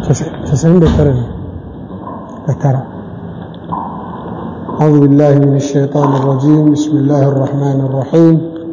تسعين دكتور دكتور أعوذ بالله من الشيطان الرجيم بسم الله الرحمن الرحيم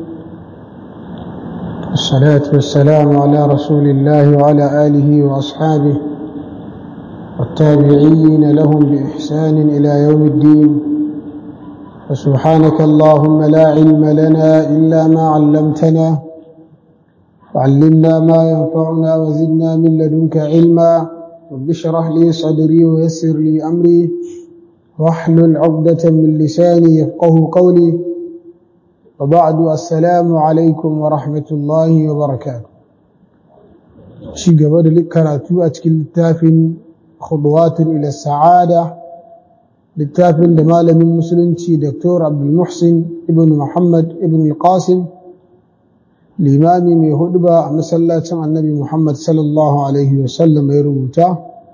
الصلاة والسلام على رسول الله وعلى آله وأصحابه والتابعين لهم بإحسان إلى يوم الدين وسبحانك اللهم لا علم لنا إلا ما علمتنا وعلمنا ما ينفعنا وزدنا من لدنك علما رب اشرح لي صدري ويسر لي أمري واحلل عقدة من لساني يفقه قولي وبعد السلام عليكم ورحمة الله وبركاته شي قبل كراتو أتكل التافن خطوات إلى السعادة للتافن لمال من مسلمتي دكتور عبد المحسن ابن محمد ابن القاسم limami mai hudu ba a masallacin annabi Muhammad sallallahu Alaihi wasallam ya rubuta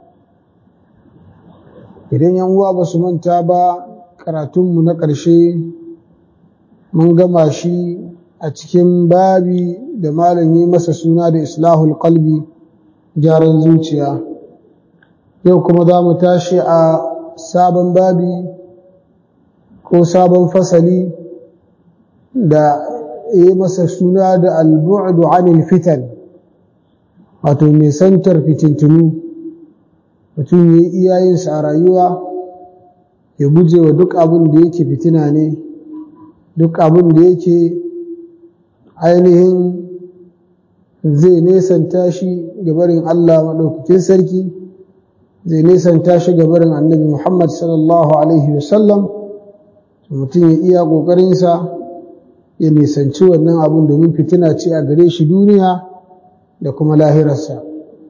idan yan uwa ba su manta ba karatunmu na ƙarshe mun gama shi a cikin babi da malam yi masa suna da islahul qalbi gyaran zuciya yau kuma za mu tashi a sabon babi ko sabon fasali da yi masa suna da albu'adu anil fitan wato mai santar fitintunu mutum ya iyayensa a rayuwa ya guje wa duk abin da yake fitina ne duk abin da yake ainihin zai nesanta shi gabarin Allah maɗaukakin sarki zai nesanta shi gabarin annabi Muhammad sallallahu Alaihi wasallam mutum ya iya ƙoƙarinsa ya nisanci wannan abun domin fitina ce a gare shi duniya da kuma lahirarsa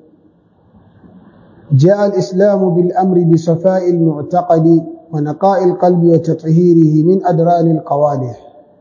جاء الإسلام بالأمر بصفاء المعتقد ونقاء القلب وتطهيره من أدران القوادح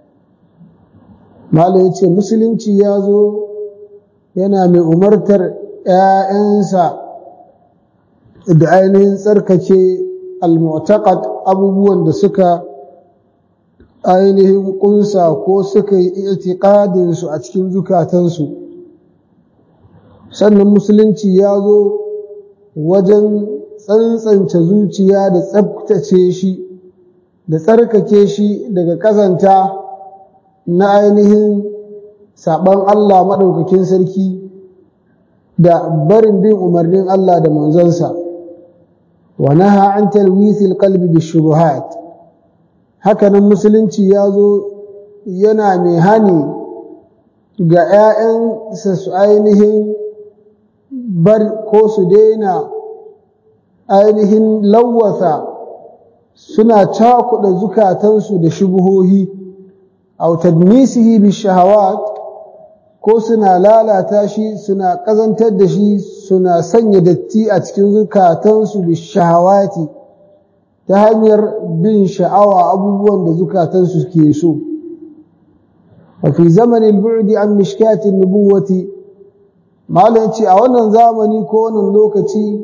ما yace musulunci ya zo yana mai umartar ‘ya'yansa da ainihin tsarkake al-mu'taqad abubuwan da suka ainihin ƙunsa ko suka yi itikadinsu a cikin zukatansu sannan musulunci ya zo wajen tsantsance zuciya da tsabtace shi da tsarkake shi daga ƙazanta na ainihin saɓon Allah maɗaukakin sarki da barin bin umarnin Allah da manzonsa wa naha an talwithil qalbi bishubuhat hakanan musulunci ya zo yana mai hani ga ‘ya'yansa su ainihin bar ko su daina ainihin lawwasa suna cakuɗa zukatansu da shubuhohi au tadmisihi bi shahawat ko suna lalata shi suna ƙazantar da shi suna sanya datti a cikin zukatansu bi shahawati ta hanyar bin sha'awa abubuwan da zukatansu ke so wa fi zamanin bu'di an mishkatin nubuwati malam ce a wannan zamani ko wannan lokaci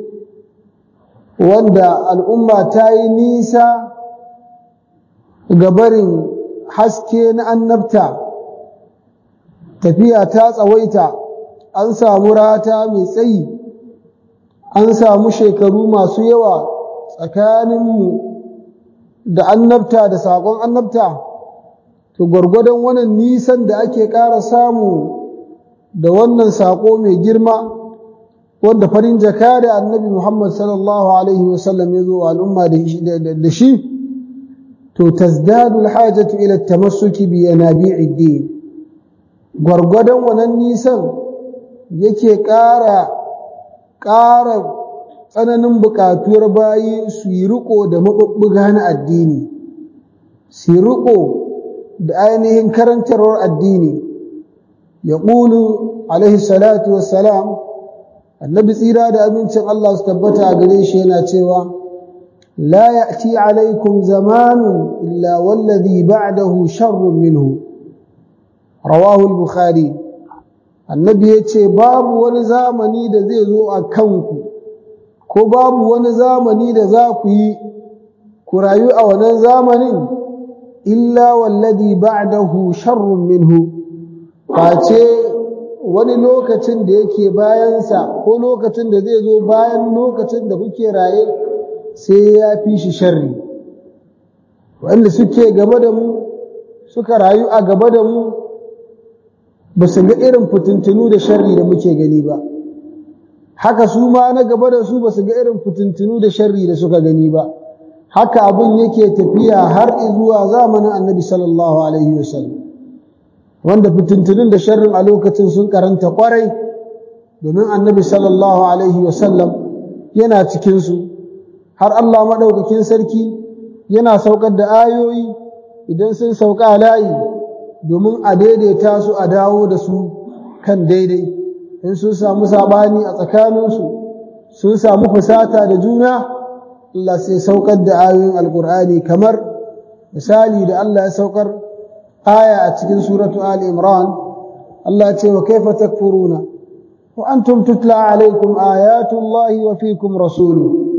wanda al'umma ta yi nisa ga barin haske na annabta tafiya ta tsawaita an samu rata mai tsayi an samu shekaru masu yawa tsakaninmu da annabta da saƙon annabta to gwargwadon wannan nisan da ake ƙara samu da wannan saƙo mai girma wanda farin jaka da annabi Muhammad sallallahu alaihi wasallam ya zo wa al'umma da shi to tazdadu alhajatu ila tamassuki bi yanabi'id din gwargwadon wannan nisan yake ƙara ƙara tsananin buƙatuwar bayi su yi riƙo da maɓuɓɓuga na addini su yi riƙo da ainihin karantarwar addini ya ƙulu alaihi salatu wassalam annabi tsira da abincin Allah su tabbata a gare shi yana cewa la ya'ti alaikum zamanun illa wallazi ba'dahu sharrun minhu rawahu al-bukhari annabi yace babu wani zamani da zai zo a kanku ko babu wani zamani da za ku yi ku rayu a wannan zamanin illa wallazi ba'dahu sharrun minhu face wani lokacin da yake bayansa ko lokacin da zai zo bayan lokacin da kuke raye sai ya fi shi sharri wanda suke gaba da mu suka rayu a gaba da mu ba su ga irin fitintunu da sharri da muke gani ba haka su ma na gaba da su ba su ga irin fitintunu da sharri da suka gani ba haka abin yake tafiya har zuwa zamanin annabi sallallahu alaihi wasallam wanda fitintunun da sharrin a lokacin sun karanta kwarai domin annabi sallallahu alaihi wasallam yana cikinsu har Allah maɗaukakin sarki yana saukar da ayoyi idan sun sauka layi domin a daidaita su a dawo da su kan daidai in sun samu saɓani a tsakaninsu sun samu fusata da juna Allah sai saukar da ayoyin alkur'ani kamar misali da Allah ya saukar aya a cikin suratu Ali Imran Allah ce wa kaifa takfuruna wa antum tutla alaikum ayatullahi wa fikum rasulu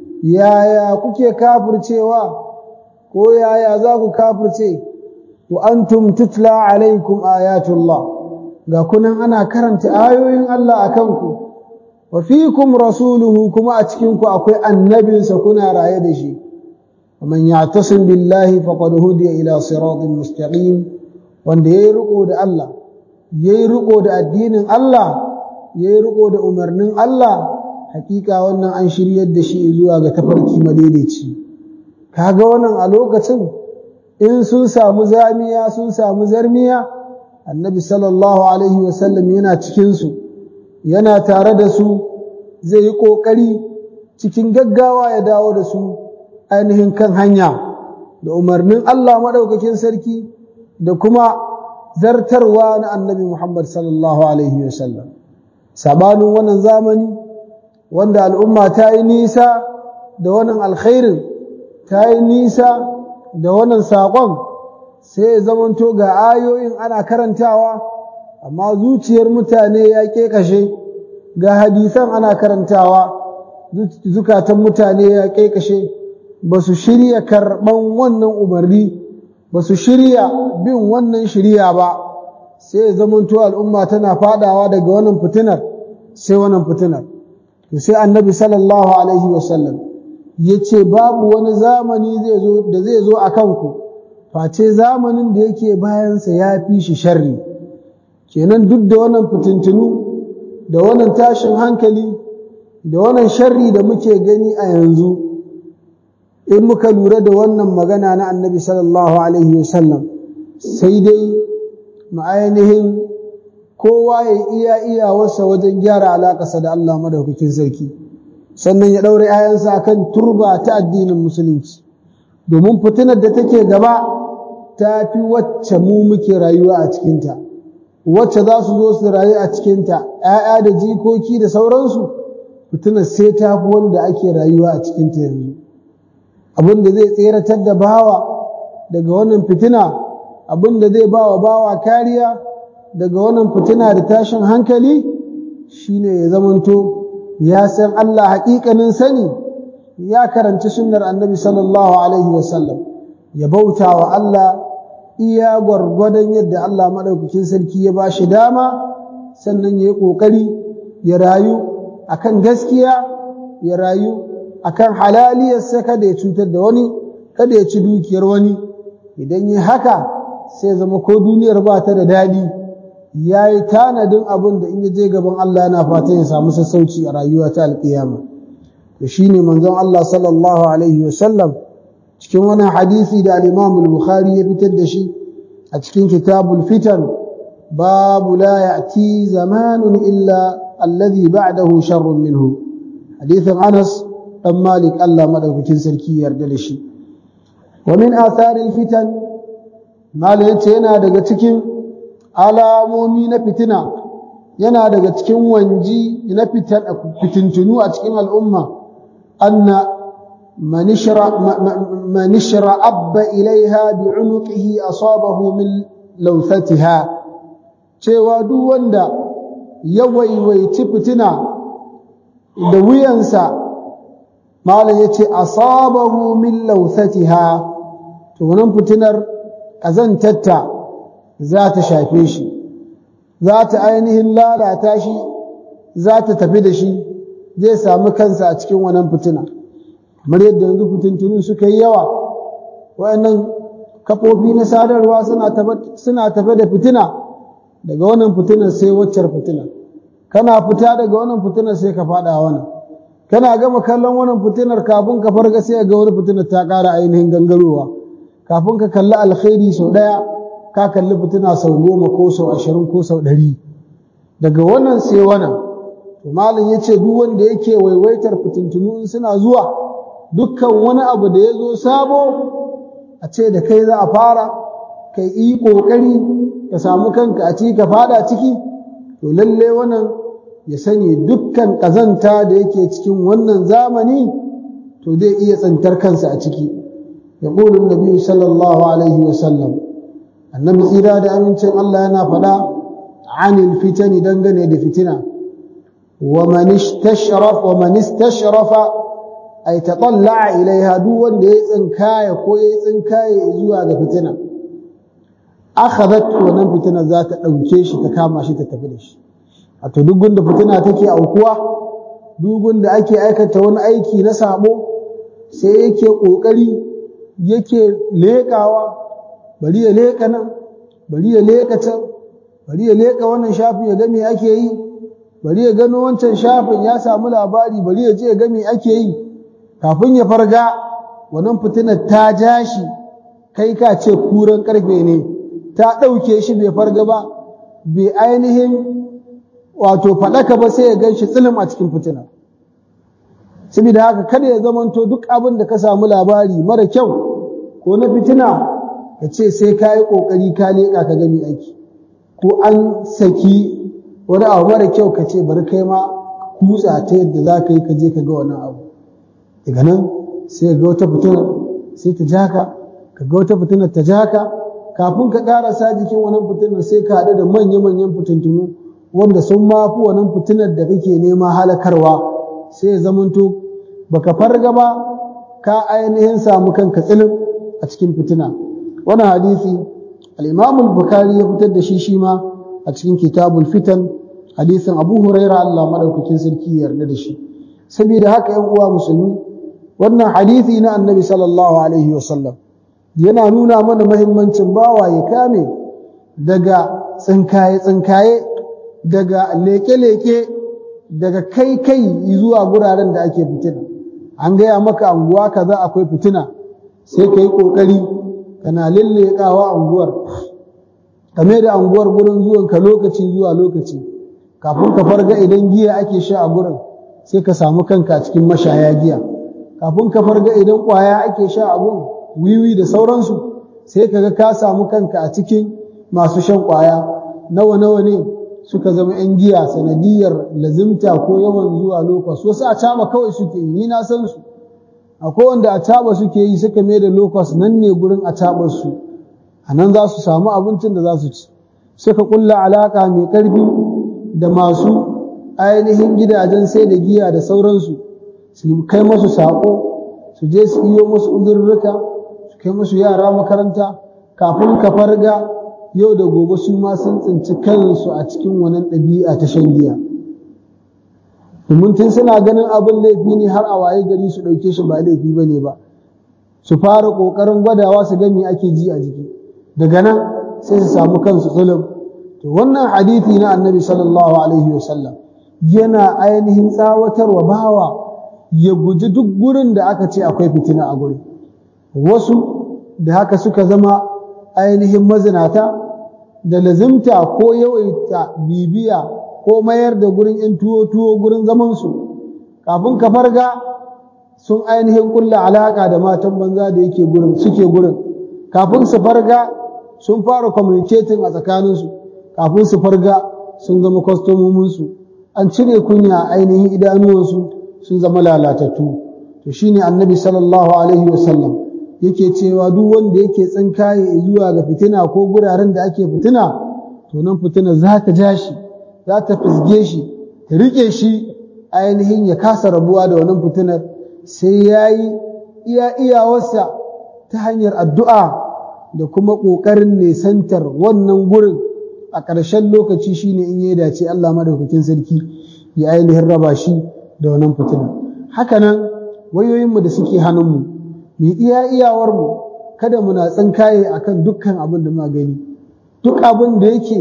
yaya kuke kafircewa ko yaya za ku kafirce wa antum tutla alaikum ayatullah ga kunan ana karanta ayoyin Allah a kanku wa fikum rasuluhu kuma a cikinku akwai annabinsa kuna raye da shi ومن يعتصم بالله فقد هدي إلى صراط مستقيم wanda yayi riko da Allah yayi riko da addinin Allah yayi riko da umarnin Allah hakika wannan an shiryar da shi zuwa ga tafarki madaidaici kaga wannan a lokacin in sun samu zamiya sun samu zarmiya annabi sallallahu alaihi wasallam yana cikin su yana tare da su zai yi kokari cikin gaggawa ya dawo da su ainihin kan hanya da umarnin Allah maɗaukakin sarki da kuma zartarwa na annabi Muhammad sallallahu Alaihi wasallam. Sabanin wannan zamani wanda al'umma ta yi nisa da wannan alkhairin ta yi nisa da wannan saƙon sai ya zamanto ga ayoyin ana karantawa amma zuciyar mutane ya ƙeƙashe ga hadisan ana karantawa zukatan mutane ya ƙeƙashe ba su shirya karɓan wannan umarni ba su shirya bin wannan shirya ba sai zamanto al'umma tana fadawa daga wannan fitinar sai wannan fitinar to sai annabi sallallahu alaihi wasallam ya ce babu wani zamani da zai zo a kanku face zamanin da yake bayansa ya fi shi sharri kenan duk da wannan fitintunu da wannan tashin hankali da wannan sharri da muke gani a yanzu in muka lura da wannan magana na annabi sallallahu alaihi wasallam sai dai ma'ainihin kowa ya iya iyawarsa wajen gyara alaƙasa da Allah madaukakin sarki sannan ya ɗaure ayansa akan turba ta addinin musulunci domin fitinar da take gaba ta fi wacce mu muke rayuwa a cikinta wacce za su zo su rayu a cikinta ‘ya'ya da jikoki da sauransu fitinar sai ta fi wanda ake rayuwa a cikinta yanzu abin da zai tseratar da bawa daga wannan fitina abin da zai bawa bawa kariya daga wannan fitina da tashin hankali shine ya zamanto ya san Allah haƙiƙanin sani ya karanci sunnar annabi sallallahu alaihi wasallam ya bauta wa Allah iya gwargwadon yadda Allah maɗaukakin sarki ya ba shi dama sannan ya yi ƙoƙari ya rayu akan gaskiya ya rayu akan halaliyarsa kada ya cutar da wani kada ya ci dukiyar wani idan yi haka sai zama ko duniyar ba ta da daɗi ya yi tanadin abin da in ya je gaban Allah yana fatan ya samu sassauci a rayuwa ta alƙiyama to shine manzon Allah sallallahu alaihi wasallam cikin wani hadisi da al-Imam al-Bukhari ya fitar da shi a cikin kitabul fitan babu la ya'ti zamanun illa alladhi ba'dahu sharrun minhu hadithin Anas dan Malik Allah madaukakin sarki yarda da shi wa min atharil fitan Malik yace yana daga cikin alamomi na fitina yana daga cikin wanji na fitintunu a cikin al'umma anna man ishra abba ilaiha bi'unuqihi asabahu min lawthatiha cewa duk wanda ya waiwaici fitina da wuyansa malam yace asabahu min lawthatiha to wannan fitinar kazantatta za ta shafe shi za ta ainihin lalata shi za ta tafi da shi zai sami kansa a cikin wannan fitina kamar yadda yanzu fitintunun suka yi yawa waɗannan kafofi na sadarwa suna tafe da fitina daga wannan fitinar sai waccar fitina kana fita daga wannan fitinar sai ka faɗa wannan kana gama kallon wannan fitinar kafin ka farga sai ga wani fitinar ta ƙara ainihin gangarowa kafin ka kalli alkhairi sau ɗaya ka kalli fitina sau goma ko sau ashirin ko sau ɗari daga wannan sai wannan to malam ya ce duk wanda yake waiwaitar fitintunu in suna zuwa dukkan wani abu da ya zo sabo a ce da kai za a fara kai yi ƙoƙari ka samu kanka a ciki ka fada ciki to lalle wannan ya sani dukkan ƙazanta da yake cikin wannan zamani to zai iya tsantar kansa a ciki ya ƙulun nabi sallallahu alaihi wasallam annabi tsira da amincin Allah yana faɗa anil fitani dangane da fitina wa man istashraf wa man istashrafa ay tatalla ilaiha duk wanda ya tsinkaya ko ya tsinkaye zuwa ga fitina akhadhat wannan fitina za ta dauke shi ta kama shi ta tafi da shi wato duk gunda fitina take aukuwa duk gunda ake aikata wani aiki na sabo sai yake kokari yake lekawa bari ya leka nan bari ya leka can bari ya leka wannan shafin ya ga me ake yi bari ya gano wancan shafin ya samu labari bari ya je ya ga me ake yi kafin ya farga wannan fitinar ta ja shi kai ka ce kuran karfe ne ta ɗauke shi bai farga ba bai ainihin wato faɗaka ba sai ya gan shi tsilim a cikin fitina saboda haka kada ya zamanto duk abin da ka samu labari mara kyau ko na fitina ka ce sai ka yi ƙoƙari ka leƙa ka gami aiki ko an saki wani abu mara kyau ka ce bari kai ma kutsa ta yadda za ka yi ka je ka ga wannan abu daga nan sai ga wata fitina sai ta ja ka ka ga wata fitina ta ja ka kafin ka ƙarasa jikin wannan fitinar sai ka haɗu da manya-manyan fitintunu wanda sun ma fi wannan fitinar da kake nema halakarwa sai ya zamanto baka farga ba ka ainihin samu kanka tsilin a cikin fitina wannan hadisi al-Imam al-Bukhari ya fitar da shi shi ma a cikin kitabul fitan hadisin Abu Huraira Allah madaukakin sarki ya yarda da shi saboda haka 'yan uwa musulmi wannan hadisi na Annabi sallallahu alaihi wasallam yana nuna mana mahimmancin bawa ya kame daga tsinkaye tsinkaye daga leke-leke daga kai kai zuwa guraren da ake fitina an gaya maka anguwa kaza akwai fitina sai ka yi ƙoƙari kana lillekawa anguwar kame da anguwar gurin zuwan ka lokaci zuwa lokaci kafin ka farga idan giya ake sha a gurin sai ka samu kanka cikin mashaya giya kafin ka farga idan ƙwaya ake sha a gurin wiwi da sauransu sai ka ga ka samu kanka a cikin masu shan ƙwaya nawa nawa ne suka zama 'yan giya sanadiyar lazimta ko yawan zuwa lokos wasu a caba kawai suke yi ni na san su akwai wanda a caba suke yi suka mai da lokos nan ne gurin a cabar su a nan za su samu abincin da za su ci suka kulla alaka mai karfi da masu ainihin gidajen sai da giya da sauransu su kai masu saƙo su je su iyo musu uzurruka su kai musu yara makaranta kafin ka farga yau da gobe su ma sun tsinci kansu a cikin wannan ɗabi'a ta shan giya domin tun suna ganin abin laifi ne har a waye gari su ɗauke shi ba laifi ba ne ba su fara ƙoƙarin gwadawa su ga me ake ji a jiki daga nan sai su samu kansu tsulum to wannan hadithi na annabi sallallahu alaihi wasallam yana ainihin tsawatarwa bawa ya guji duk gurin da aka ce akwai fitina a gurin wasu da haka suka zama ainihin mazinata da lazimta ko yawaita bibiya ko mayar da gurin ‘yan tuwo-tuwo gurin zamansu kafin ka farga sun ainihin kulla alaƙa da matan banza da yake gurin suke gurin kafin su farga sun fara communicating a tsakaninsu kafin su farga sun zama kwastomominsu an cire kunya ainihin idanuwansu sun zama lalatattu to shine annabi sallallahu alaihi wasallam yake cewa duk wanda yake tsinkaye zuwa ga fitina ko guraren da ake fitina to nan fitina za ta ja shi za ta fisge shi ta riƙe shi ainihin ya kasa rabuwa da wannan fitinar sai ya yi iya iyawarsa ta hanyar addu'a da kuma ƙoƙarin nesantar wannan gurin a ƙarshen lokaci shine in ya dace Allah madaukakin sarki ya ainihin raba shi da wannan fitina haka nan wayoyinmu da suke hannunmu mu iya iyawarmu kada muna tsinkaye akan dukkan abin da muka gani duk abin da yake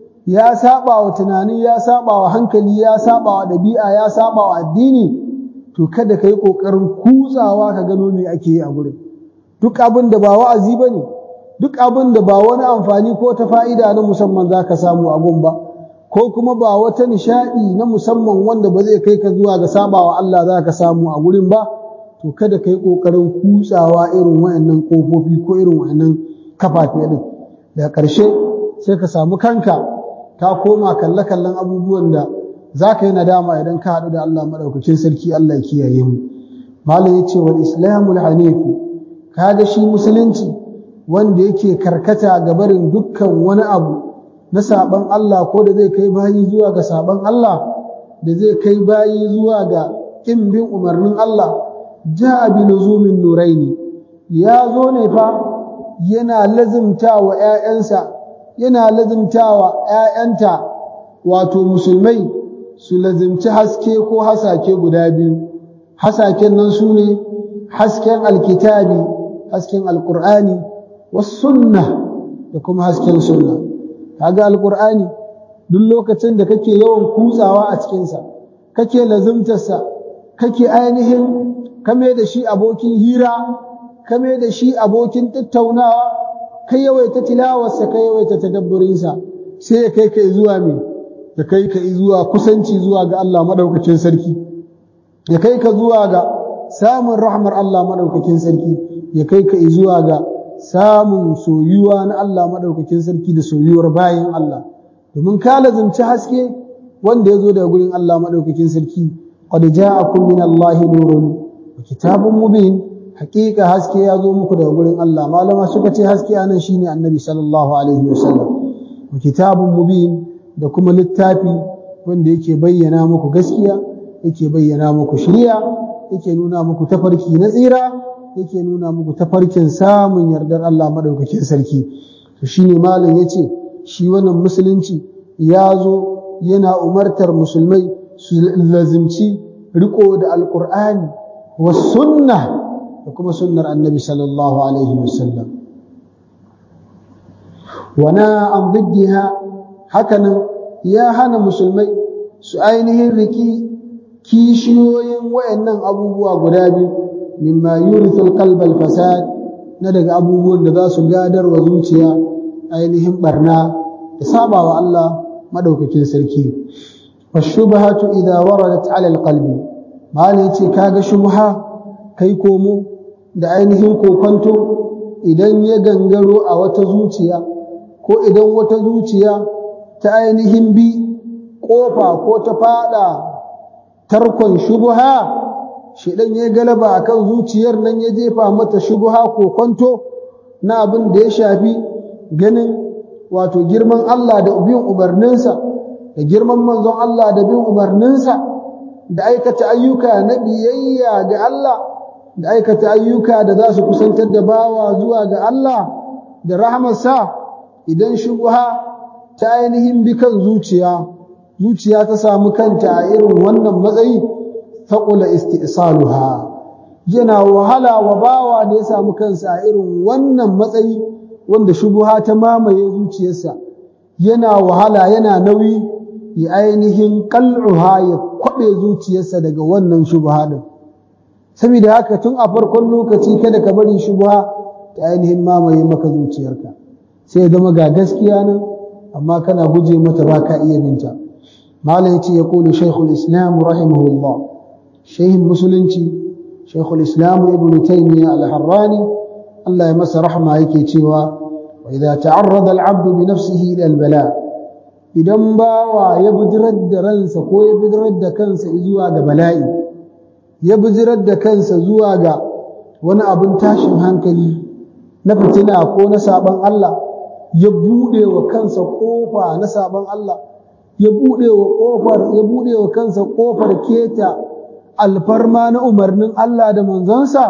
ya saba wa tunani ya saba wa hankali ya saba wa ɗabi'a ya saba wa addini to kada ka yi ƙoƙarin kutsawa ka gano me ake yi a gurin duk abin da ba wa'azi ba ne duk abin da ba wani amfani ko ta fa'ida na musamman za ka samu a gun ba ko kuma ba wata nishaɗi na musamman wanda ba zai kai ka zuwa ga sabawa Allah za ka samu a gurin ba to kada ka yi ƙoƙarin kutsawa irin wa'annan ƙofofi ko irin wa'annan kafafe ɗin daga ƙarshe sai ka samu kanka ka koma kalle-kallen abubuwan da za ka yi nadama idan ka haɗu da Allah maɗaukakin sarki Allah ya kiyaye mu malam ya ce wal islamul hanifu kaga shi musulunci wanda yake karkata ga barin dukkan wani abu na saban Allah ko da zai kai bayi zuwa ga saban Allah da zai kai bayi zuwa ga ƙin bin umarnin Allah ja'a bi luzumin nuraini ya zo ne fa yana lazimta wa ‘ya'yansa yana lazimta wa ‘ya'yanta wato musulmai su lazimci haske ko hasake guda biyu hasaken nan su ne hasken alkitabi hasken alkur'ani sunna da kuma hasken sunna kaga alkur'ani duk lokacin da kake yawan kutsawa a cikinsa kake lazimtarsa kake ainihin kame da shi abokin hira kame da shi abokin tattaunawa kai yawaita tilawarsa kai yawaita tadabburinsa sai ya kai ka zuwa me ya kai ka zuwa kusanci zuwa ga Allah madaukakin sarki ya kai ka zuwa ga samun rahmar Allah madaukakin sarki ya kai ka zuwa ga samun soyuwa na Allah madaukakin sarki da soyuwar bayin Allah domin ka lazimci haske wanda ya zo daga gurin Allah madaukakin sarki qad ja'akum min Allah nurun wa kitabun mubin haƙiƙa haske ya zo muku daga gurin Allah malama suka ce haske anan shine annabi sallallahu alaihi wasallam wa kitabun mubin da kuma littafi wanda yake bayyana muku gaskiya yake bayyana muku shiriya yake nuna muku tafarki na tsira yake nuna muku tafarkin samun yardar Allah madaukakin sarki to shine malam yace shi wannan musulunci ya zo yana umartar musulmai su lazimci riko da alqur'ani was sunnah da kuma sunnar annabi sallallahu alaihi wasallam wana an diddiha hakanan ya hana musulmai su ainihin riki kishiyoyin wayannan abubuwa guda biyu mimma yurithul qalbal fasad na daga abubuwan da za su gadar wa zuciya ainihin barna da sabawa Allah madaukakin sarki washubhatu idha waradat ala alqalbi malai ce kaga shubha kai komo da ainihin kokonto idan ya gangaro a wata zuciya ko idan wata zuciya ta ainihin bi ƙofa ko ta fada tarkon shubha shedan ya galaba akan zuciyar nan ya jefa mata shubha ko kwanto na abin da ya shafi ganin wato girman Allah da bin umarninsa da girman manzon Allah da bin umarninsa da aikata ayyuka na biyayya ga Allah da aikata ayyuka da za su kusantar da bawa zuwa ga Allah da rahmarsa idan shubha ta ainihin bi kan zuciya zuciya ta samu kanta a irin wannan matsayi faƙula isti'saluha yana wahala wa bawa da ya samu kansa a irin wannan matsayi wanda shubuha ta mamaye zuciyarsa yana wahala yana nauyi ya ainihin qal'uha ya kwabe zuciyarsa daga wannan shubuha din saboda haka tun a farkon lokaci kada ka bari shubuha ta ainihin mamaye maka zuciyarka sai zama ga gaskiya nan amma kana guje mata ba ka iya binta malam yace ya kulu shaykhul islam rahimahullah shaykhin musulunci shaykhul islam ibnu taymiya al-harrani Allah ya masa rahma yake cewa wa idza ta'arrada al-'abdu bi nafsihi ila al-bala idan bawa ya bijirar da ransa ko ya bijirar da kansa zuwa ga bala'i ya bijirar da kansa zuwa ga wani abin tashin hankali na fitina ko na saban Allah ya buɗe wa kansa ƙofa na sabon Allah ya buɗe wa ƙofar ya buɗe wa kansa ƙofar keta alfarma na umarnin Allah da manzonsa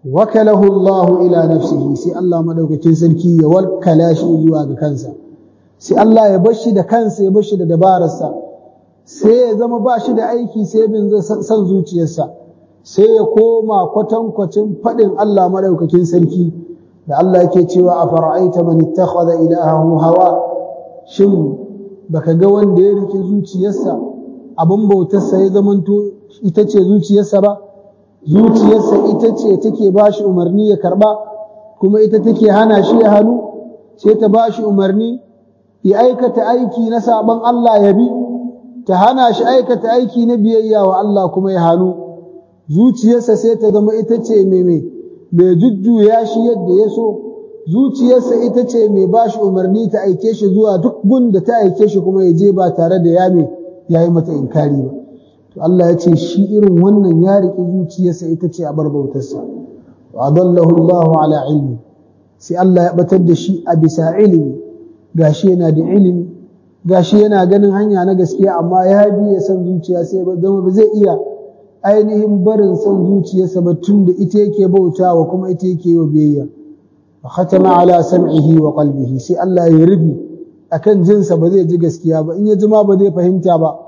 wakalahu Allah ila nafsihi sai Allah madaukakin sarki ya wakala shi zuwa ga kansa sai Allah ya bar shi da kansa ya bar shi da dabararsa sai ya zama ba shi da aiki sai bin san zuciyarsa sai ya koma kwatankwacin faɗin Allah maɗaukakin sarki da Allah yake cewa a fara'aita man ittakhadha ilahahu hawa shin baka ga wanda ya riki zuciyarsa abin bautarsa ya zamanto ita ce zuciyarsa ba zuciyarsa ita ce take ba shi umarni ya karba kuma ita take hana shi ya hannu sai ta ba shi umarni ya aikata aiki na saban Allah ya bi ta hana shi aikata aiki na biyayya wa Allah kuma ya hannu zuciyarsa sai ta zama ita ce mai mai mai jujjuya shi yadda ya so zuciyarsa ita ce mai ba shi umarni ta aike shi zuwa duk gun da ta aike shi kuma ya je ba tare da ya mai ya yi mata inkari ba to Allah ya ce shi irin wannan ya riƙe zuciyarsa ita ce a bar bautarsa wa adallahu Allahu ala ilmi sai Allah ya batar da shi a bisa ilimi gashi yana da ilimi gashi yana ganin hanya na gaskiya amma ya bi ya san zuciya sai ba zama ba zai iya ainihin barin san zuciyarsa ba tun da ita yake bautawa kuma ita yake yi biyayya wa khatama ala sam'ihi wa qalbihi sai Allah ya rubi akan jinsa ba zai ji gaskiya ba in ya ji ma ba zai fahimta ba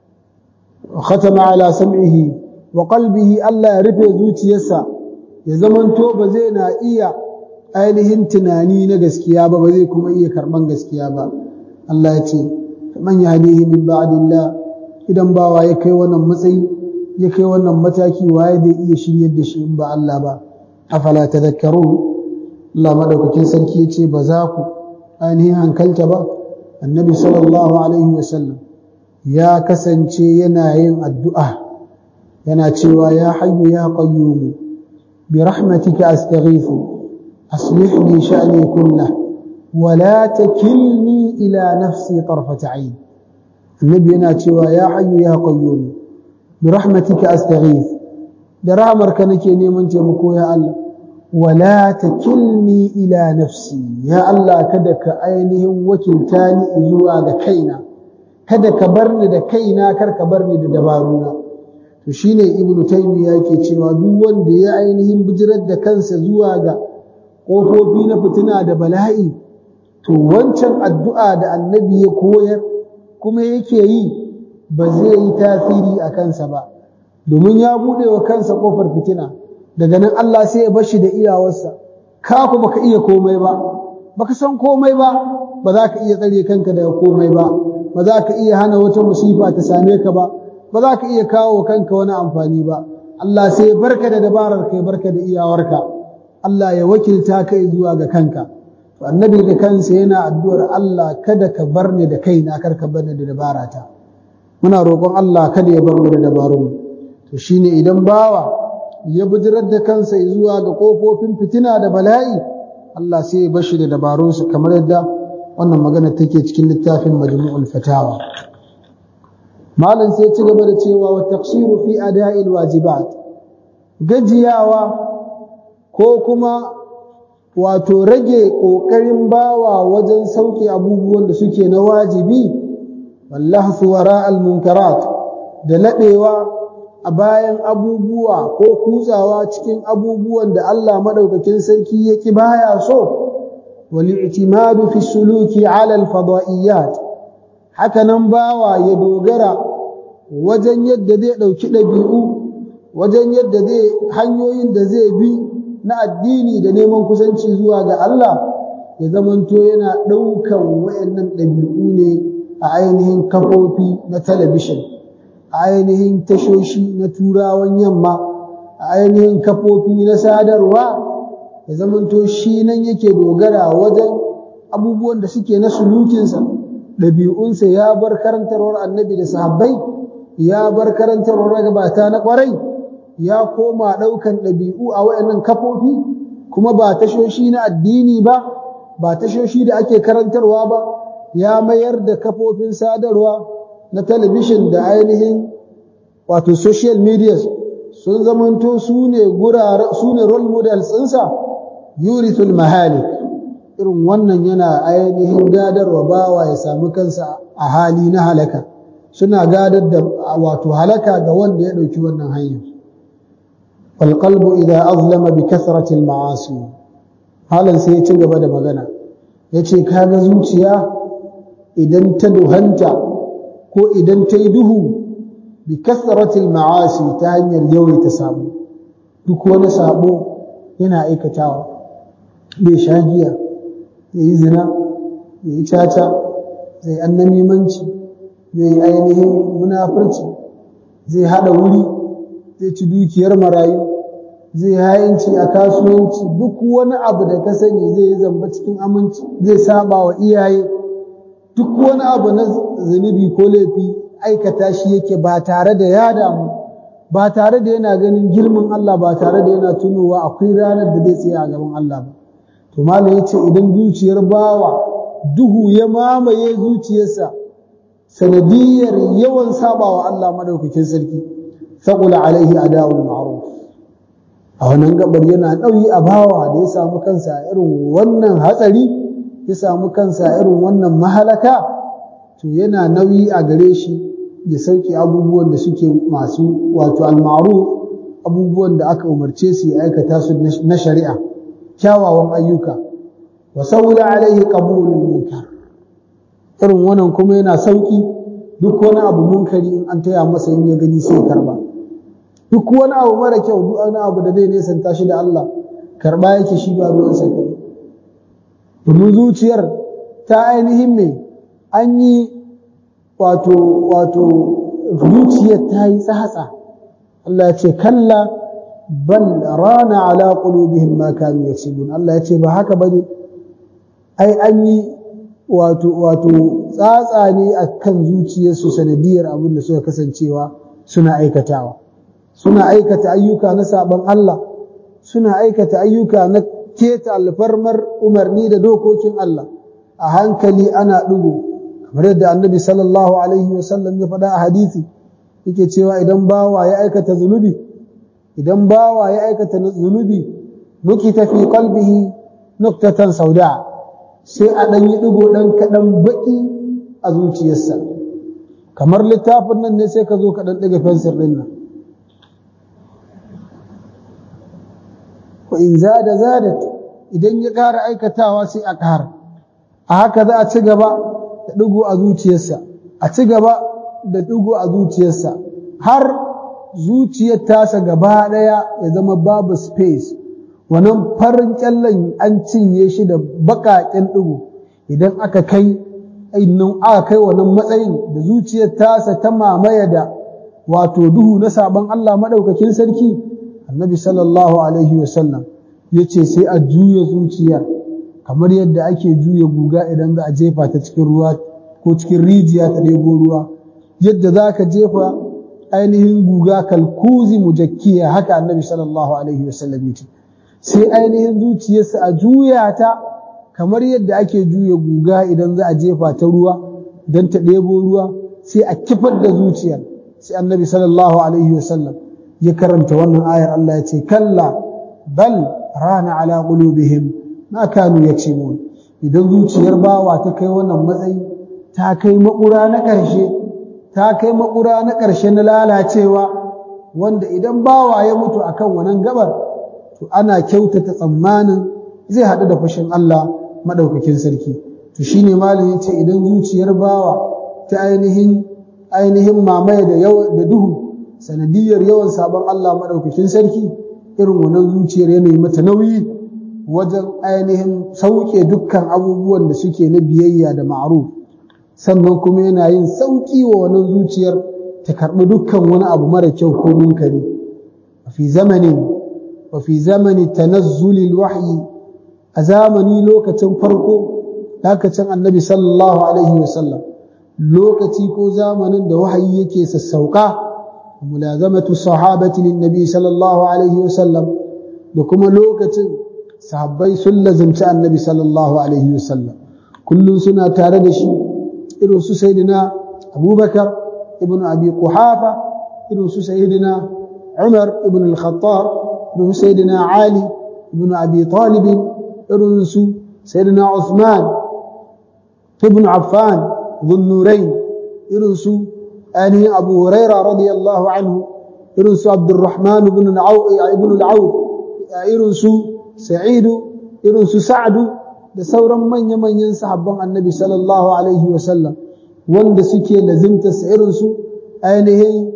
wa khatama ala sam'ihi wa qalbihi Allah ya rufe zuciyarsa ya zamanto ba zai na iya ainihin tunani na gaskiya ba ba zai kuma iya karban gaskiya ba Allah ya ce man yahdihi min ba'dillah idan bawa ya kai wannan matsayi ya kai wannan mataki waye zai iya shiryar da shi in ba Allah ba afala tadhakkarun Allah madaukakin sarki ya ce ba za ku ainihin hankalta ba annabi sallallahu alaihi wasallam ya kasance yana yin addu'a yana cewa ya hayyu ya qayyum bi rahmatika astaghithu aslih li sha'ni kullahu wa la takilni ila nafsi tarfata 'ain annabi yana cewa ya hayyu ya qayyum bi rahmatika astaghith da rahmarka nake neman taimako ya Allah wala takilni ila nafsi ya Allah kada ka ainihin wakilta ni zuwa ga kaina kada ka bar ni da kaina kar ka bar ni da dabaruna to shine ibnu taymiya yake cewa duk wanda ya ainihin bijirar da kansa zuwa ga kofofi na fitina da bala'i to wancan addu'a da annabi ya koyar kuma yake yi ba zai yi tasiri a kansa ba domin ya buɗe wa kansa ƙofar fitina daga nan Allah sai ya bashi da iyawarsa ka ku baka iya komai ba baka san komai ba ba za ka iya tsare kanka daga komai ba ba za ka iya hana wata musifa ta same ka ba ba za ka iya kawo kanka wani amfani ba Allah sai ya barka da dabarar ka ya barka da iyawarka Allah ya wakilta kai zuwa ga kanka to annabi da kansa yana addu'ar Allah kada ka bar ni da kaina kar ka bar ni da dabarata muna roƙon Allah kada ya bar mu da dabarun to shine idan bawa ya bijirar da kansa zuwa ga kofofin fitina da bala'i Allah sai ya bashi da dabarunsa kamar yadda wannan magana take cikin littafin majmu'ul fatawa malam sai ci gaba da cewa wa taqsiru fi ada'il wajibat gajiyawa ko kuma wato rage ƙoƙarin bawa wajen sauke abubuwan da suke na wajibi wallahsu wara al-munkarat da laɗewa a bayan abubuwa ko kutsawa cikin abubuwan da Allah madaukakin sarki yake baya so wal i'timadu fi suluki ala al-fadaiyat haka nan bawa ya dogara wajen yadda zai dauki dabi'u wajen yadda zai hanyoyin da zai bi na addini da neman kusanci zuwa ga Allah ya zamanto yana ɗaukan wayannan ɗabi'u ne a ainihin kafofi na talabishin a ainihin tashoshi na turawan yamma a ainihin kafofi na sadarwa ya zamanto shi nan yake dogara wajen abubuwan da suke na sulukinsa ɗabi'unsa ya bar karantarwar annabi da sahabbai ya bar karantarwar gabata na ƙwarai ya koma ɗaukan ɗabi'u a wayannan kafofi kuma ba tashoshi na addini ba ba tashoshi da ake karantarwa ba ya mayar da kafofin sadarwa na talabishin da ainihin wato social media sun zamanto su ne su ne role models ɗinsa yurithul mahalik irin wannan yana ainihin gadarwa bawa ya sami kansa a hali na halaka suna gadar da wato halaka ga wanda ya ɗauki wannan hanyar والقلب إذا أظلم بكثرة المعاصي halan sai ya ci gaba da magana ya ce kaga zuciya idan ta duhanta ko idan ta yi duhu bi kasratil ma'asi ta hanyar yawaita sabo duk wani sabo yana aikatawa bai sha giya ya yi zina ya yi caca zai annamimanci zai yi ainihin munafurci zai haɗa wuri zai ci dukiyar marayu zai hayinci a kasuwanci duk wani abu da ka sani zai yi zamba cikin aminci zai saba wa iyaye duk wani abu na zunubi ko laifi aikata shi yake ba tare da ya damu ba tare da yana ganin girman Allah ba tare da yana tunowa akwai ranar da zai tsaya a gaban Allah ba to malam yace idan zuciyar bawa duhu ya mamaye zuciyarsa sanadiyar yawan sabawa Allah madaukakin sarki faqula alaihi ada'ul ma'ruf a wannan gabar yana ɗauyi a bawa da ya samu kansa irin wannan hatsari ya samu kansa irin wannan mahalaka to yana nauyi a gare shi ya sauke abubuwan da suke masu wato al-ma'ruf abubuwan da aka umarce su ya aikata su na shari'a kyawawan ayyuka wa saula alaihi qabulul munkar irin wannan kuma yana sauki duk wani abu munkari in an taya masa in ya gani sai karba duk wani abu mara kyau duk wani abu da zai nesanta shi da Allah karba yake shi ba ruwan sa kai domin zuciyar ta ainihin mai an yi wato wato zuciyar ta yi tsatsa Allah ya ce kalla bal rana ala qulubihim ma kanu yaksubun Allah ya ce ba haka bane ai an yi wato wato tsatsa ne akan zuciyarsu sanadiyar abin da suka kasancewa suna aikatawa suna aikata ayyuka na saban Allah suna aikata ayyuka na keta alfarmar umarni da dokokin Allah a hankali ana ɗigo kamar yadda annabi sallallahu alaihi wasallam ya faɗa a hadisi yake cewa idan bawa ya aikata zunubi idan bawa ya aikata zunubi nukita fi qalbihi nuktatan sauda sai a ɗan yi ɗigo ɗan kaɗan baƙi a zuciyarsa kamar littafin nan ne sai ka zo ka ɗan ɗiga fensir ɗin nan wa in zada zadat idan ya ƙara aikatawa sai a ƙara a haka za a ci gaba da ɗigo a zuciyarsa a ci gaba da ɗigo a zuciyarsa har zuciyar tasa gaba ɗaya ya zama babu space wannan farin kyallen an cinye shi da baƙaƙen ɗigo idan aka kai nan aka kai wannan matsayin da zuciyar tasa ta mamaya da wato duhu na sabon Allah maɗaukakin sarki annabi sallallahu alaihi wasallam ya ce sai a juya zuciyar kamar yadda ake juya guga idan za a jefa ta cikin ruwa ko cikin rijiya ta ɗebo ruwa yadda za ka jefa ainihin guga kalkuzi mujakkiya haka annabi sallallahu alaihi wasallam ya ce sai ainihin zuciyarsa a juya ta kamar yadda ake juya guga idan za a jefa ta ruwa don ta ɗebo ruwa sai a kifar da zuciyar sai annabi sallallahu alaihi wasallam ya karanta wannan ayar Allah ya ce kalla bal rana ala qulubihim ma kanu yaksibun idan zuciyar bawa ta kai wannan matsayi ta kai makura na ƙarshe ta kai makura na ƙarshe na lalacewa wanda idan bawa ya mutu akan wannan gabar to ana kyautata tsammanin zai haɗu da fushin Allah madaukakin sarki to shine malam yace idan zuciyar bawa ta ainihin ainihin mamaye da da duhu sanadiyar yawan sabon Allah maɗaukakin sarki irin wannan zuciyar yanayi mata nauyi wajen ainihin sauke dukkan abubuwan da suke na biyayya da ma'ruf sannan kuma yana yin sauƙi wa wannan zuciyar ta karɓi dukkan wani abu mara kyau ko munkari wa fi zamanin wa fi zamani tanazzulil wahyi a zamani lokacin farko lokacin annabi sallallahu alaihi wasallam lokaci ko zamanin da wahayi yake sassauka ملازمة الصحابة للنبي صلى الله عليه وسلم لكم لوكة صحابي سلة زمشاء النبي صلى الله عليه وسلم كل سنة تاردش إلو سيدنا أبو بكر ابن أبي قحافة إلو سيدنا عمر ابن الخطاب إلو سيدنا علي ابن أبي طالب إلو سيدنا عثمان ابن عفان ذو النورين إلو ainihin abu huraira radiyallahu anhu irin su abdurrahman ibn al-auf irin su sa'idu irin su sa'du da sauran manya-manyan sahabban annabi sallallahu alaihi wasallam wanda suke lazimta irinsu ainihin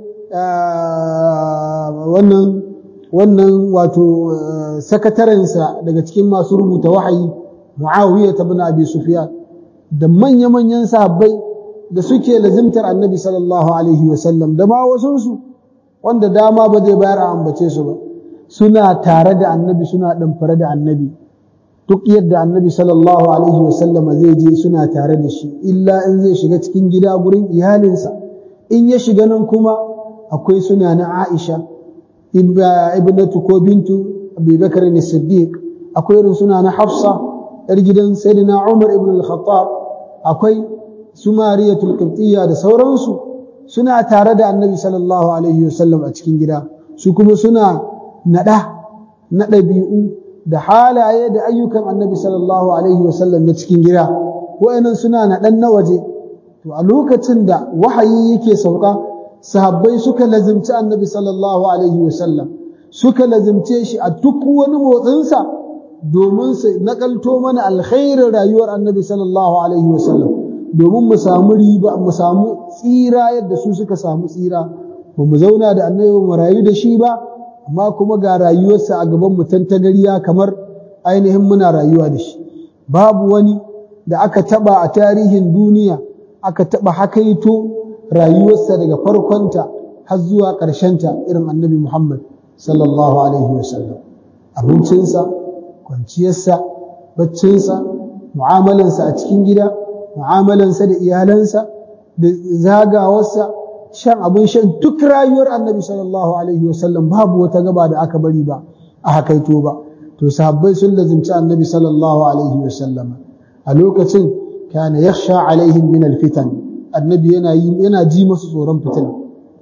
wannan wannan wato sakatarensa daga cikin masu rubuta wahayi muawiya ta bin abi sufyan da manya-manyan sahabbai da suke lazimtar annabi sallallahu alaihi wasallam da ma wasunsu wanda dama ba zai bayar a ambace su ba suna tare da annabi suna ɗamfare da annabi duk yadda annabi sallallahu alaihi wasallam zai je suna tare da shi illa in zai shiga cikin gida gurin iyalinsa in ya shiga nan kuma akwai suna na aisha ibnatu ko bintu abubakar ne siddiq akwai irin suna na hafsa yar gidan sayyidina umar ibn al-khattab akwai su mariyatul qibtiyya da sauransu suna tare da annabi sallallahu alaihi wasallam a cikin gida su kuma suna nada na ɗabi'u da halaye da ayyukan annabi sallallahu alaihi wasallam na cikin gida wa'annan suna naɗan na waje to a lokacin da wahayi yake sauka sahabbai suka lazimci annabi sallallahu alaihi wasallam suka lazimce shi a duk wani motsinsa domin su nakalto mana alkhairin rayuwar annabi sallallahu alaihi wasallam domin mu samu riba mu samu tsira yadda su suka samu tsira ba mu zauna da annabi mu rayu da shi ba amma kuma ga rayuwarsa a gaban mu tantagariya kamar ainihin muna rayuwa da shi babu wani da aka taba a tarihin duniya aka taba hakaito rayuwarsa daga farkonta har zuwa ƙarshenta irin annabi Muhammad sallallahu alaihi wasallam abincinsa kwanciyarsa baccinsa mu'amalansa a cikin gida mu'amalansa da iyalansa da zagawarsa shan abin shan duk rayuwar annabi sallallahu alaihi wasallam babu wata gaba da aka bari ba a hakaito ba to sahabbai sun lazimci annabi sallallahu alaihi wasallam a lokacin kana yakhsha alaihim min alfitan annabi yana yana ji musu tsoron fitina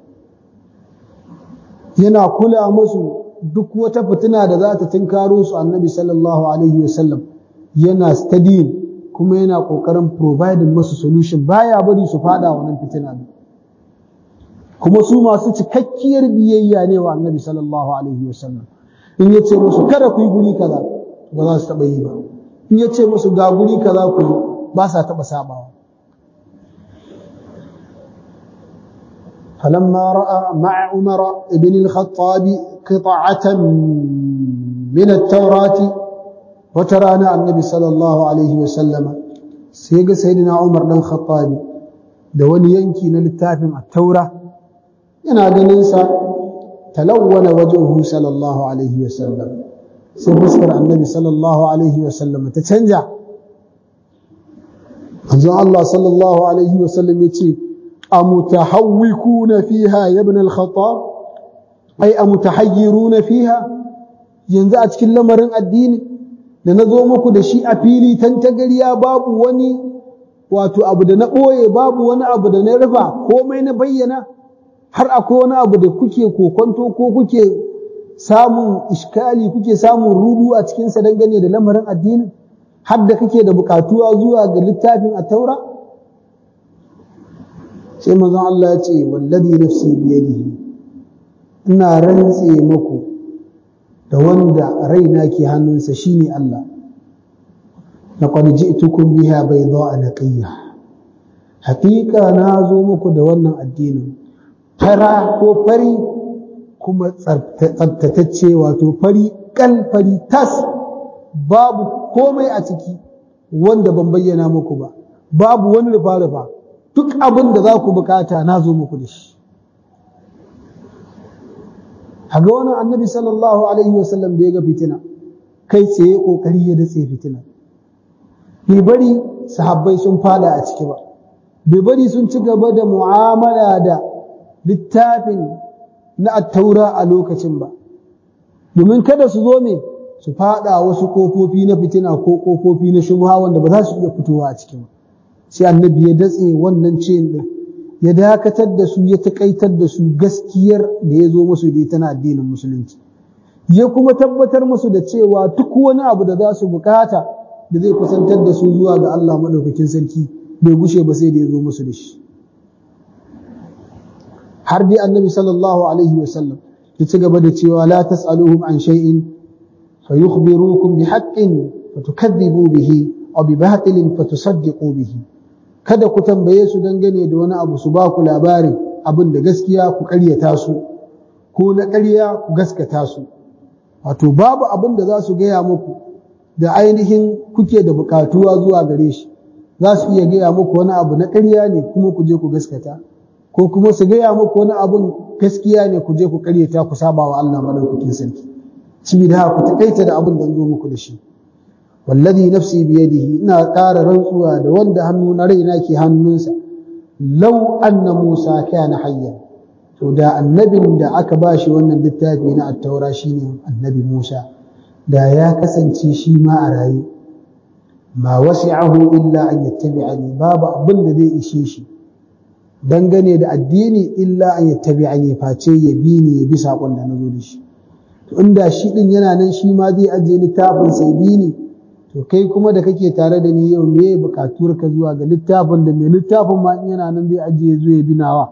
yana kula musu duk wata fitina da za ta tunkaro su annabi sallallahu alaihi wasallam yana studying kuma yana kokarin providing musu solution baya bari su fada wannan fitina ne kuma su masu cikakkiyar biyayya ne wa annabi sallallahu alaihi wasallam in yace musu kada ku yi guri kaza ba za su taba yi ba in yace musu ga guri kaza ku yi ba sa taba sabawa فلما رأى مع عمر بن الخطاب قطعة من التوراة وترانا النبي صلى الله عليه وسلم سيق سيدنا عمر بن الخطاب دون ينكي للتافم التوراة yana ganinsa talawwana wajuhu sallallahu alaihi wasallam sai fuskar annabi sallallahu alaihi wasallam ta canja manzon Allah sallallahu alaihi wasallam ya ce amutahawwikuna fiha ya ibn al-khattab ai amutahayyiruna fiha yanzu a cikin lamarin addini da na zo muku da shi a fili tantagariya babu wani wato abu da na ɓoye babu wani abu da na rufa komai na bayyana har akwai wani abu da kuke kokonto ko kuke samun iskali kuke samun rudu a cikinsa dangane da lamarin addinin har da kake da bukatuwa zuwa ga littafin a taura sai manzon Allah ya ce wallazi nafsi biyadihi ina rantse muku da wanda raina ke hannunsa shine Allah laqad ji'tukum biha bayda'a naqiyya haqiqa na zo muku da wannan addinin fara ko fari kuma tsabtatacce wato fari kal fari tas babu komai a ciki wanda ban bayyana muku ba babu wani rufa-rufa duk abin da za ku bukata na zo muku da shi a ga wani annabi sallallahu alaihi wasallam da ya ga fitina kai tsaye kokari ya datse fitina bai bari sahabbai sun fada a ciki ba bai bari sun ci gaba da mu'amala da littafin na attaura a lokacin ba domin kada su zo me su fada wasu kofofi na fitina ko kofofi na shubha wanda ba za su iya fitowa a cikin sai annabi ya datse wannan ciyin din ya dakatar da su ya takaitar da su gaskiyar da ya zo musu da ita na addinin musulunci ya kuma tabbatar musu da cewa duk wani abu da za su bukata da zai kusantar da su zuwa ga Allah madaukakin sarki bai gushe ba sai da ya zo musu da shi har dai annabi sallallahu alaihi wasallam ya ci gaba da cewa la tas'aluhum an shay'in fayukhbirukum bihaqqin fatukadhibu bihi aw bi batilin fatusaddiqu bihi kada ku tambaye su dangane da wani abu su ba ku labarin abin da gaskiya ku ƙaryata su ko na ƙarya ku gaskata su wato babu abin da za su gaya muku da ainihin kuke da buƙatuwa zuwa gare shi za su iya gaya muku wani abu na ƙarya ne kuma ku je ku gaskata ko kuma su gaya muku wani abun gaskiya ne ku je ku ƙaryata ku saba wa Allah madaukakin sarki saboda haka ku takaita da abin da zo muku da shi wallazi nafsi biyadihi ina ƙara rantsuwa da wanda hannu na raina ke hannunsa law anna Musa kana hayyan to da annabin da aka bashi wannan littafi na at-taura shine annabi Musa da ya kasance shi ma a raye ma wasi'ahu illa an yattabi'ani babu abin da zai ishe shi dangane da addini illa an yattabi'ani face ya bi ni ya bi sakon da nazo da shi to inda shi din yana nan shi ma zai ajiye littafin sai bi ni to kai kuma da kake tare da ni yau me bukatuwar ka zuwa ga littafin da mai littafin ma yana nan zai ajiye zuwa ya bi nawa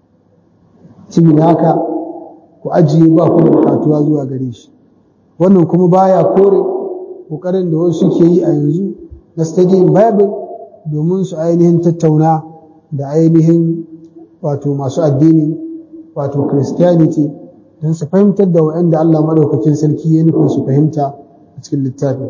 saboda haka ku ajiye ba ku da bukatuwa zuwa gare shi wannan kuma baya kore kokarin da wasu ke yi a yanzu na studying bible domin su ainihin tattauna da ainihin wato masu addini wato christianity don su fahimtar da wa'anda Allah madaukakin sarki ya nufin su fahimta a cikin littafi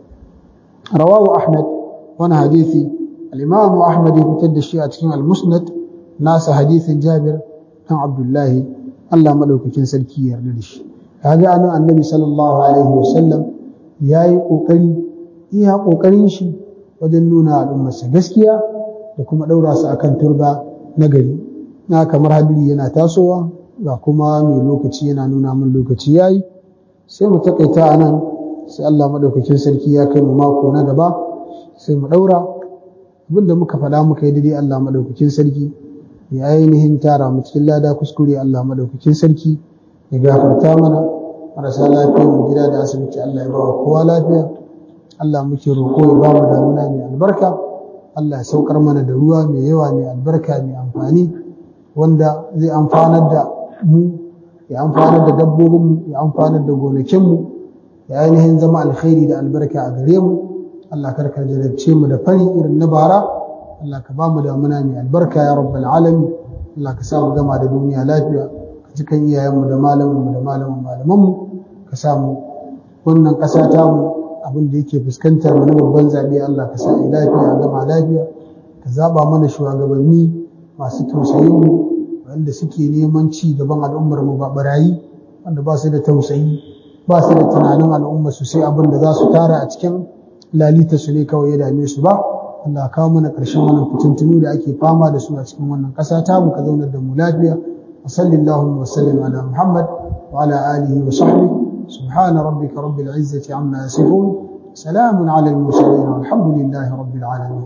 rawahu ahmad wani hadisi al-imam ahmad ya fitar da shi a cikin al-musnad nasa hadisin jabir dan abdullahi Allah madaukakin sarki ya yarda da shi kaga anan annabi sallallahu alaihi wasallam yayi kokari iya kokarin shi wajen nuna al'ummarsa gaskiya da kuma daura su akan turba na gari na kamar hadiri yana tasowa ga kuma mai lokaci yana nuna min lokaci yayi sai mu takaita anan sai Allah madaukakin sarki ya kai mu mako na gaba sai mu daura abinda muka faɗa muka yi daidai Allah madaukakin sarki ya ainihin tara mu cikin lada kuskure Allah madaukakin sarki ya gafarta mana marasa lafiyar mu gida da asibiti Allah ya bawa kowa lafiya Allah muke roƙo ya ba mu damuna mai albarka Allah ya saukar mana da ruwa mai yawa mai albarka mai amfani wanda zai amfanar da mu ya amfanar da dabbobinmu ya amfanar da gonakinmu ya ainihin zama alkhairi da albarka a gare mu Allah karka jarabce mu da fari irin na bara Allah ka ba mu damuna mai albarka ya rabbal alamin Allah ka sa mu gama da duniya lafiya ka ji kan iyayenmu da malamanmu da malaman malamanmu ka sa mu wannan ƙasa ta mu abin da yake fuskantar mu na babban zaɓe Allah ka sa yi lafiya a gama lafiya ka zaɓa mana shugabanni masu tausayin mu wanda suke neman ci gaban al'ummar mu ba barayi wanda ba su da tausayi ba su da tunanin al'umma su sai abin da za su tara a cikin lalita su ne kawai ya dame su ba Allah kawo mana ƙarshen wannan fitintunu da ake fama da su a cikin wannan ƙasa ta mu ka zaunar da mu lafiya wa sallallahu wa sallim ala Muhammad wa ala alihi wa sahbihi subhana rabbika rabbil izzati amma yasifun salamun ala al mursalin walhamdulillahi rabbil alamin